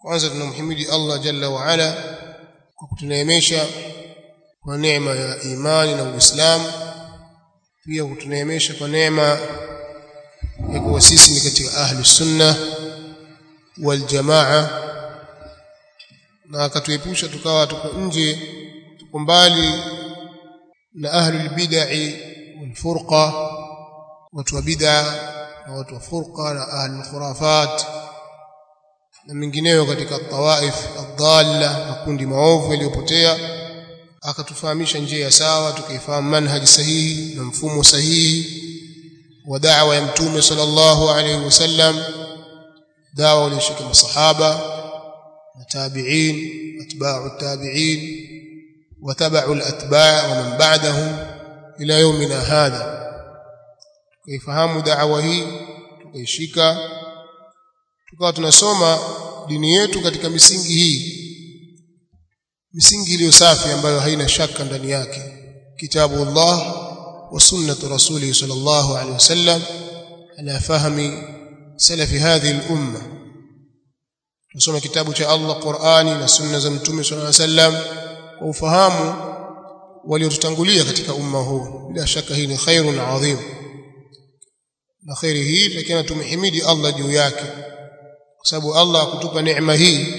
kwanza tunamhimidi Allah jalla wa ala kwa kutuneemesha kwa neema ya imani na Uislamu pia kutuneemesha kwa neema ya kuwa sisi ni katika ahli sunna wal jamaa na akatuepusha tukawa tuko nje tuko mbali na ahli bid'ah wal furqa watu wa bid'a na watu wa furqa na ahli khurafat na mengineyo katika tawaif adalla makundi maovu yaliyopotea akatufahamisha njia ya sawa tukaifahamu manhaji sahihi na mfumo sahihi wa da'wa ya mtume sallallahu alayhi wasallam dawa walioshika masahaba na tabi'in atba'u tabi'in wa tabi'u al-atba' wa man ba'dahum ila yawmina hadha tukaifahamu da'wa hii tukaishika tukawa tunasoma dini yetu katika misingi hii misingi iliyo safi ambayo haina shaka ndani yake kitabu Allah wa sunnatu rasulih sallallahu alaihi wasallam ala fahmi salafi hadhihi al-umma tusoma kitabu cha Allah Qur'ani na sunna za mtume sallallahu alaihi wasallam kwa ufahamu waliotutangulia katika umma huu bila shaka hii ni khairun adhim na khairi hii lakini tumhimidi Allah juu yake kwa sababu Allah akutupa neema hii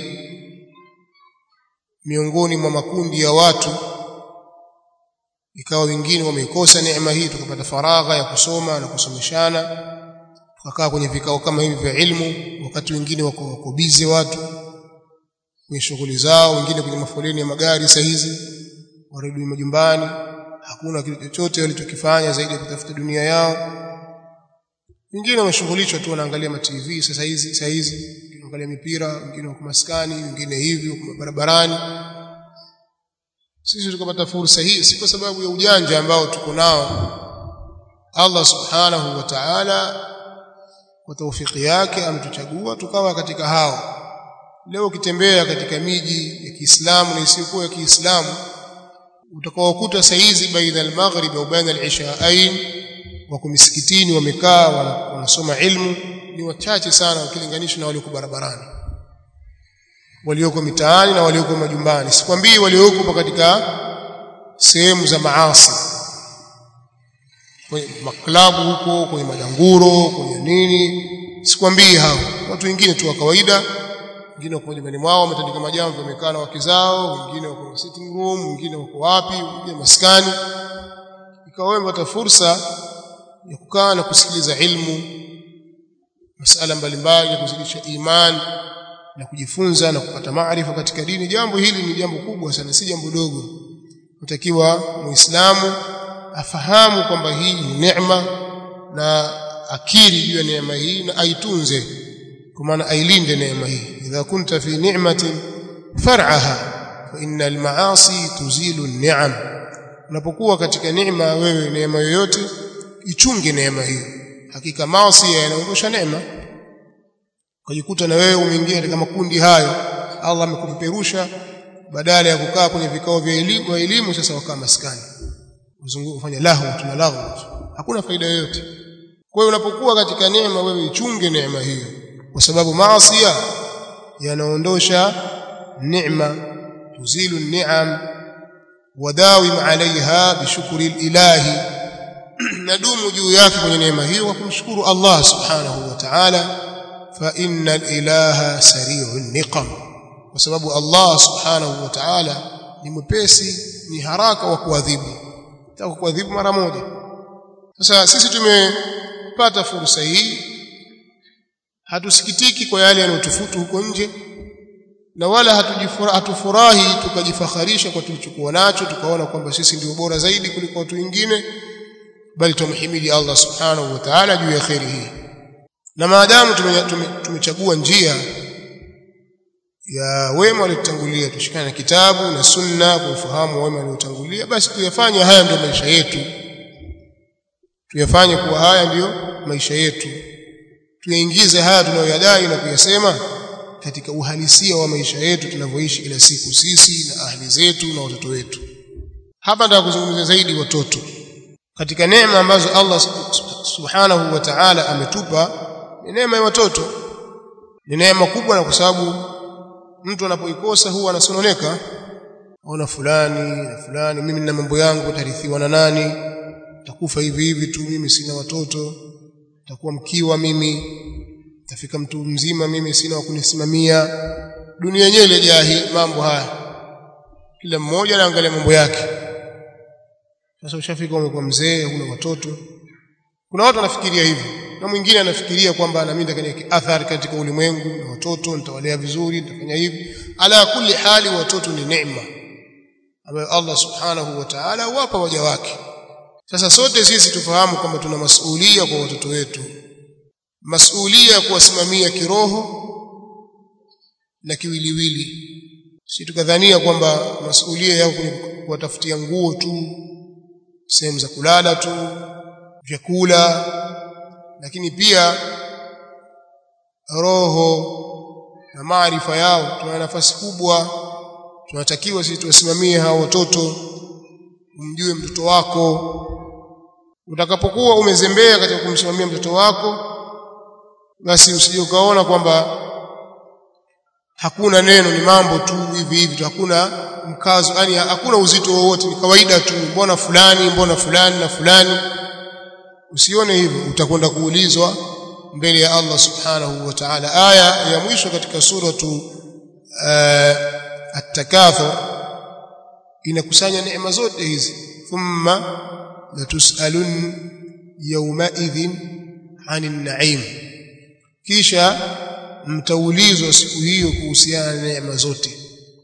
miongoni mwa makundi ya watu ikawa wengine wameikosa neema hii tukapata faragha ya kusoma na kusomeshana tukakaa kwenye vikao kama hivi vya ilmu wakati wengine wako wako busy watu kwenye shughuli zao wengine kwenye mafoleni ya magari saa hizi warudi majumbani hakuna kitu chochote walichokifanya zaidi ya kutafuta dunia yao wengine wameshughulishwa tu wanaangalia ma TV sasa hizi saa hizi wanaangalia mipira wengine wako maskani wengine hivyo barabarani sisi tukapata fursa hii si kwa sababu ya ujanja ambao tuko nao Allah subhanahu wa ta'ala kwa taufiki yake ametuchagua tukawa katika hao leo ukitembea katika miji ya Kiislamu na isiyokuwa ya Kiislamu utakaokuta saizi baina al-maghrib au baina al-ishaain wako misikitini wamekaa wanasoma ilmu ni wachache sana ukilinganisha na walioko barabarani walioko mitaani na walioko majumbani sikwambii walioko katika sehemu za maasi kwenye maklabu huko kwenye madanguro kwenye nini sikwambii hao watu wengine tu wa kawaida wengine wako nyumbani mwao wametandika majambo wamekaa na wake zao wengine wako sitting room wengine wako wapi wengine maskani ikawa wewe unapata fursa ya kukaa na kusikiliza ilmu masala mbalimbali ya kuzidisha imani na kujifunza na kupata maarifa katika dini jambo hili ni jambo kubwa sana si jambo dogo mtakiwa muislamu afahamu kwamba hii ni neema na akiri juu ya neema hii na aitunze kwa maana ailinde neema hii idha kunta fi ni'matin far'aha fa innal ma'asi tuzilu an-ni'am unapokuwa katika neema wewe neema yoyote ichunge neema hiyo hakika maasi yanaondosha neema ukajikuta na wewe umeingia katika makundi hayo Allah amekupeperusha badala ya kukaa kwenye vikao vya elimu wa elimu sasa wakaa maskani uzunguko ufanya lahu tuna lahu hakuna faida yoyote kwa hiyo unapokuwa katika neema wewe ichunge neema hiyo kwa sababu maasi yanaondosha neema tuzilu ni'am wadawim alaiha bishukri ilahi nadumu juu yake kwenye neema hiyo kwa kumshukuru Allah subhanahu wa ta'ala fa innal ilaha sari'un niqam kwa sababu Allah subhanahu wa ta'ala ni mwepesi ni haraka wa kuadhibu taka kuadhibu mara moja sasa sisi tumepata fursa hii hatusikitiki kwa yale yanayotufutu huko nje na wala hatufurahi tukajifakharisha kwa tulichokuwa nacho tukaona kwamba sisi ndio bora zaidi kuliko watu wengine bali tumhimidi Allah subhanahu wa ta'ala juu ya khairi hii na maadamu tumechagua njia ya wema waliotangulia tushikane na kitabu na sunna kwa ufahamu wema waliotangulia basi tuyafanye haya ndio maisha yetu tuyafanye kuwa haya ndiyo maisha yetu tuyaingize haya tunayoyadai na kuyasema katika uhalisia wa maisha yetu tunavyoishi kila siku sisi na ahli zetu na watoto wetu hapa nataka kuzungumzia zaidi watoto katika neema ambazo Allah subhanahu wa ta'ala ametupa ni neema ya watoto ni neema kubwa na kwa sababu mtu anapoikosa huwa anasononeka ona fulani na fulani mimi nina mambo yangu tarithiwa na nani takufa hivi hivi tu mimi sina watoto takuwa mkiwa mimi tafika mtu mzima mimi sina wa kunisimamia dunia yenyewe ilejaa hii mambo haya kila mmoja anaangalia mambo yake sasa ushafika umekuwa mzee huna watoto kuna watu wanafikiria hivyo na mwingine anafikiria kwamba na mimi nitakania athari katika ulimwengu na watoto nitawalea vizuri nitafanya hivi ala kulli hali watoto ni neema ambayo Allah subhanahu wa ta'ala huwapa waja wake sasa sote sisi tufahamu kwamba tuna masuhulia kwa watoto wetu masuhulia kuwasimamia kiroho na kiwiliwili si tukadhania kwamba masuhulia yao kuwatafutia nguo tu sehemu za kulala tu vyakula lakini pia roho na maarifa yao tuna nafasi kubwa tunatakiwa sisi tuwasimamie hao watoto umjue mtoto wako utakapokuwa umezembea katika kumsimamia mtoto wako basi usije ukaona kwamba hakuna neno ni mambo tu hivi hivi hakuna mkazo yani hakuna uzito wowote ni kawaida tu mbona fulani mbona fulani na fulani usione hivyo utakwenda kuulizwa mbele ya Allah subhanahu wa ta'ala aya ya mwisho katika suratu uh, at-takathur inakusanya neema zote hizi thumma latusalun yawma idhin 'anil na'im kisha mtaulizwa siku hiyo kuhusiana na neema zote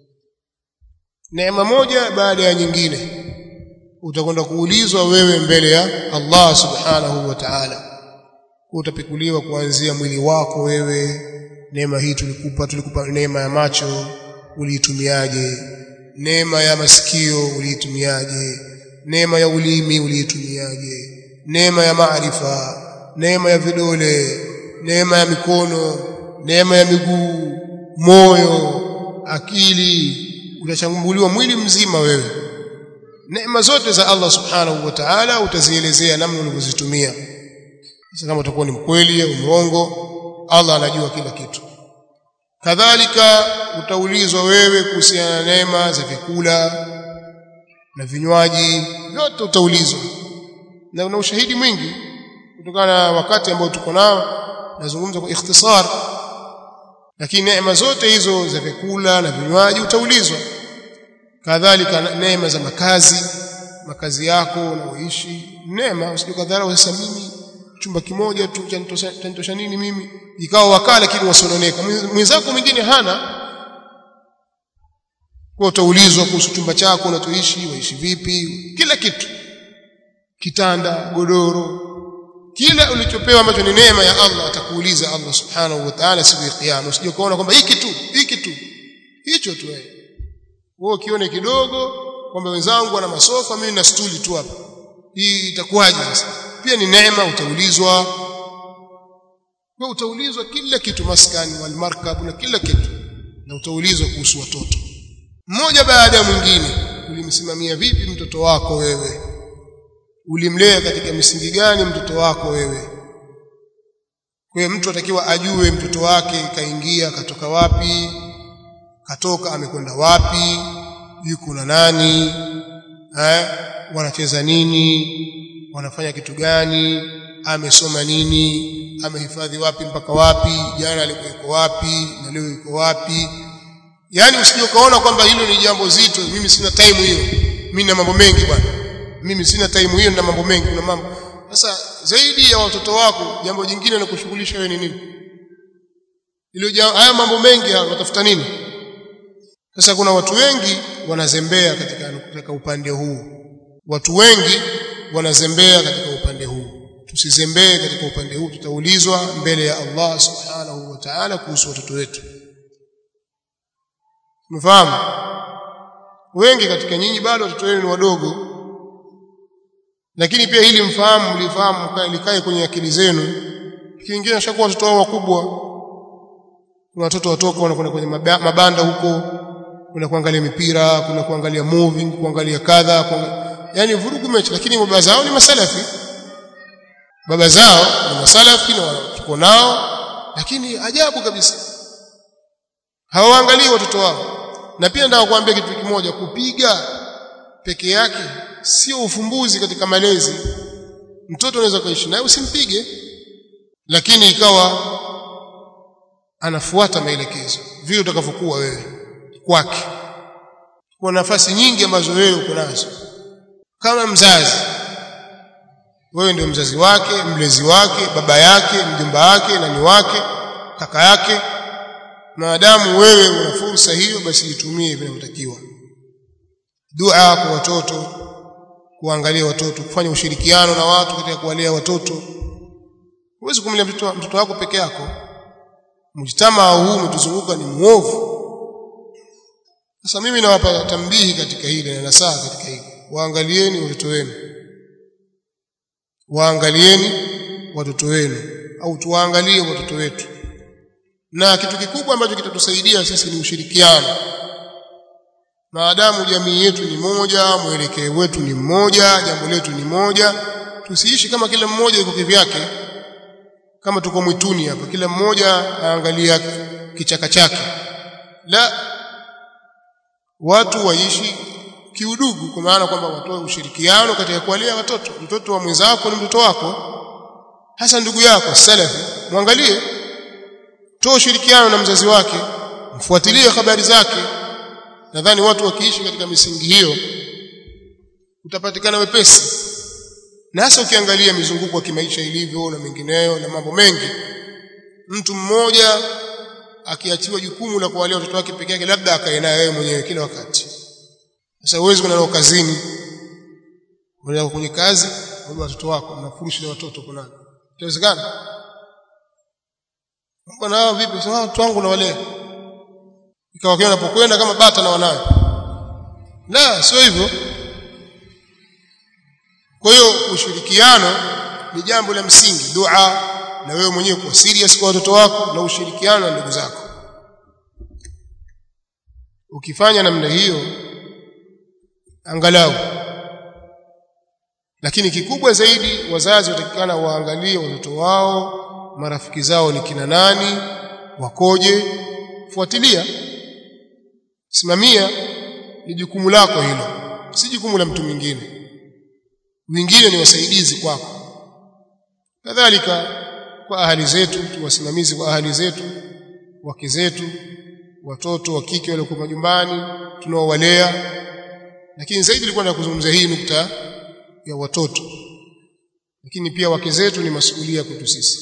neema moja baada ya nyingine utakwenda kuulizwa wewe mbele ya Allah subhanahu wa ta'ala utapikuliwa kuanzia mwili wako wewe neema hii tulikupa tulikupa neema ya macho uliitumiaje neema ya masikio uliitumiaje neema ya ulimi uliitumiaje neema ya maarifa neema ya vidole neema ya mikono neema ya miguu moyo akili utachambuliwa mwili mzima wewe neema zote za Allah subhanahu wa ta'ala utazielezea namna ulivyozitumia sasa kama utakuwa ni mkweli au mrongo Allah anajua kila kitu kadhalika utaulizwa wewe kuhusiana na neema za vyakula na vinywaji vyote utaulizwa na una ushahidi mwingi kutokana na wakati ambao tuko nao nazungumza kwa ikhtisar lakini neema zote hizo za vyakula na vinywaji utaulizwa kadhalika neema za makazi makazi yako unaoishi neema usijikadharau sasa mimi chumba kimoja tu chanitosha nini mimi ikawa wakaa lakini wasononeka mwenzako mwingine hana kwa utaulizwa kuhusu chumba chako unachoishi waishi vipi kila kitu kitanda godoro kila ulichopewa ambacho ni neema ya Allah atakuuliza Allah subhanahu wa ta'ala siku ya kiyama usije kuona kwamba hiki tu hiki tu hicho tu wewe wewe ukione kidogo kwamba wenzangu wana masofa mimi na stuli tu hapa hii itakuwaje sasa pia ni neema utaulizwa wewe utaulizwa kila kitu maskani wal markab na kila kitu na utaulizwa kuhusu watoto mmoja baada ya mwingine ulimsimamia vipi mtoto wako wewe ulimlea katika misingi gani mtoto wako wewe kwa mtu atakiwa ajue mtoto wake kaingia katoka wapi katoka amekwenda wapi yuko na nani eh wanacheza nini wanafanya kitu gani amesoma nini amehifadhi wapi mpaka wapi jana alikuwa wapi na leo yuko wapi yani usije ukaona kwamba hilo ni jambo zito mimi sina time hiyo mimi na mambo mengi bwana mimi sina time hiyo na mambo mengi kuna mambo sasa zaidi ya watoto wako jambo jingine la kushughulisha wewe ni nini ile haya mambo mengi watafuta nini sasa kuna watu wengi wanazembea katika, katika upande huu watu wengi wanazembea katika upande huu tusizembee katika upande huu tutaulizwa mbele ya Allah subhanahu wa ta'ala kuhusu watoto wetu mfahamu wengi katika nyinyi bado watoto wenu ni wadogo lakini pia hili mfahamu mlifahamu likae kwenye akili zenu kingine ashakuwa watoto wao wakubwa kuna watoto watoka wanakwenda kwenye mabanda huko kuna kuangalia mipira kuna kuangalia movie kuangalia kadha yani vurugu mechi lakini baba zao ni masalafi baba zao ni masalafi na tuko nao lakini ajabu kabisa hawaangalii watoto wao na pia nataka kuambia kitu kimoja kupiga peke yake sio ufumbuzi katika malezi mtoto unaweza kuishi naye usimpige lakini ikawa anafuata maelekezo vile utakavyokuwa wewe kwake kwa nafasi nyingi ambazo wewe uko nazo kama mzazi wewe ndio mzazi wake mlezi wake baba yake mjomba wake nani wake kaka yake maadamu wewe una fursa hiyo basi itumie vinavyotakiwa dua kwa watoto kuangalia watoto kufanya ushirikiano na watu katika kuwalea watoto huwezi kumlea mtoto, mtoto wako peke yako mjtamaa huu umetuzunguka ni mwovu sasa mimi nawapa tambihi katika hili na nasaha katika hili waangalieni watoto wenu waangalieni watoto wenu au tuwaangalie watoto wetu na kitu kikubwa ambacho kitatusaidia sisi ni ushirikiano maadamu jamii yetu ni moja mwelekeo wetu ni mmoja jambo letu ni moja tusiishi kama kila mmoja yuko kivyake kama tuko mwituni hapa kila mmoja aangalia kichaka chake la watu waishi kiudugu kwa maana kwamba watoe ushirikiano katika kuwalea watoto mtoto wa mwenzako ni mtoto wako hasa ndugu yako salafi mwangalie toa ushirikiano na mzazi wake mfuatilie habari zake nadhani watu wakiishi katika misingi hiyo utapatikana wepesi na hasa ukiangalia mizunguko ya kimaisha ilivyo na mengineyo na mambo mengi mtu mmoja akiachiwa jukumu la kuwalea watoto wake peke yake labda akae naye wewe mwenyewe kila wakati sasa huwezi kwenda nao kazini unaenda kwenye kazi baba watoto wako mnafurushi na watoto kuna inawezekana bwana hao vipi sasa watu wangu nawalea ikawa kile unapokwenda kama bata na wanawe la sio hivyo kwa hiyo ushirikiano ni jambo la msingi dua na wewe mwenyewe kuwa serious kwa watoto wako na ushirikiano na ndugu zako ukifanya namna hiyo angalau lakini kikubwa zaidi wazazi watakikana waangalie watoto wao marafiki zao ni kina nani wakoje fuatilia simamia ni jukumu lako hilo si jukumu la mtu mwingine wengine ni wasaidizi kwako kadhalika kwa ahali zetu tuwasimamizi kwa ahali zetu wake zetu watoto wa kike waliokuwa majumbani tunaowalea lakini zaidi nilikuwa nataka kuzungumzia hii nukta ya watoto lakini pia wake zetu ni masuhulia kwetu sisi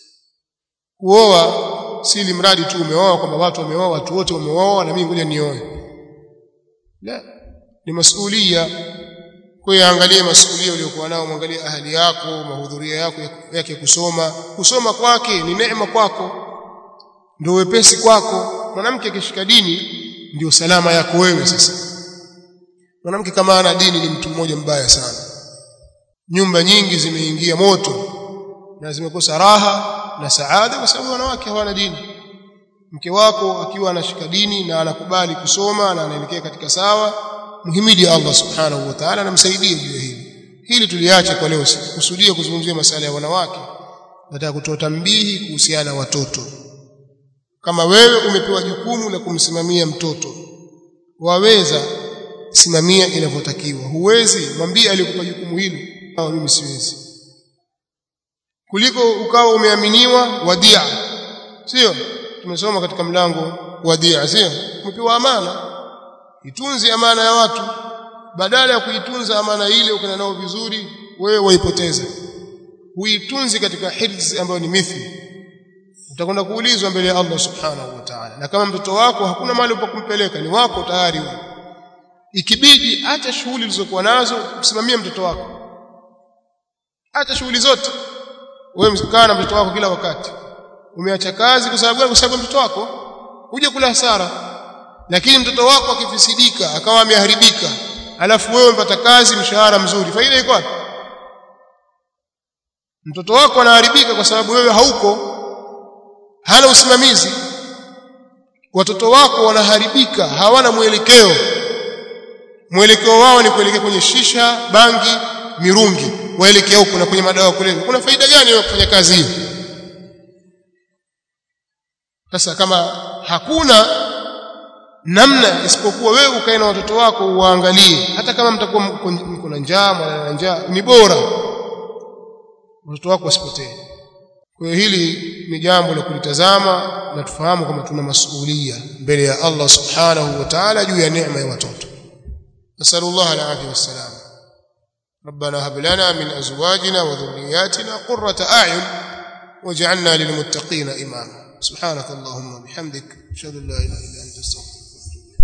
kuoa si mradi tu umeoa kwamba watu wameoa watu wote wameoa na mimi ngoja nioe la ni masuhulia kwa hiyo angalie masuhulia uliokuwa nao mwangalie ahali yako mahudhuria yako yake kusoma kusoma kwake ni neema kwako ndio wepesi kwako mwanamke akishika dini ndio salama yako wewe sasa mwanamke kama ana dini ni mtu mmoja mbaya sana nyumba nyingi zimeingia moto na zimekosa raha na saada kwa sababu wanawake hawana dini mke wako akiwa anashika dini na anakubali kusoma na anaelekea katika sawa muhimidi Allah subhanahu wa ta'ala namsaidie juu hili hili tuliache kwa leo sikusudia kuzungumzia masala ya wanawake nataka kutoa tambihi kuhusiana na watoto kama wewe umepewa jukumu la kumsimamia mtoto waweza simamia inavyotakiwa huwezi mwambie aliyekupa jukumu hili au mimi siwezi kuliko ukawa umeaminiwa wadia sio tumesoma katika mlango wadia sio umepewa amana itunze amana ya watu badala ya kuitunza amana ile ukana nao vizuri wewe waipoteza huitunzi katika hirzi ambayo ni mithli utakwenda kuulizwa mbele ya Allah subhanahu wa ta'ala na kama mtoto wako hakuna mahali pa kumpeleka ni wako tayari wewe ikibidi acha shughuli ulizokuwa nazo usimamie mtoto wako acha shughuli zote wewe mkaa na mtoto wako kila wakati umeacha kazi kwa sababu kwa sababu mtoto wako uje kula hasara lakini mtoto wako akifisidika akawa ameharibika alafu wewe umepata kazi mshahara mzuri faida iko wapi mtoto wako anaharibika kwa sababu wewe hauko hana usimamizi watoto wako wanaharibika hawana mwelekeo mwelekeo wao ni kuelekea kwenye shisha bangi mirungi waelekea huko na kwenye madawa kulevya kuna faida gani wewe kufanya kazi hiyo sasa kama hakuna namna isipokuwa wewe ukae na watoto wako uwaangalie hata kama mtakuwa mko na njaa mwana na njaa ni bora watoto wako wasipotee kwa hiyo hili ni jambo la kulitazama na tufahamu kwamba tuna masuhulia mbele ya Allah subhanahu wa ta'ala juu ya neema ya watoto nasallallahu alaihi wasallam ربنا هب لنا من ازواجنا وذرياتنا قرة اعين واجعلنا للمتقين اماما سبحانك اللهم وبحمدك اشهد ان لا اله الا انت استغفرك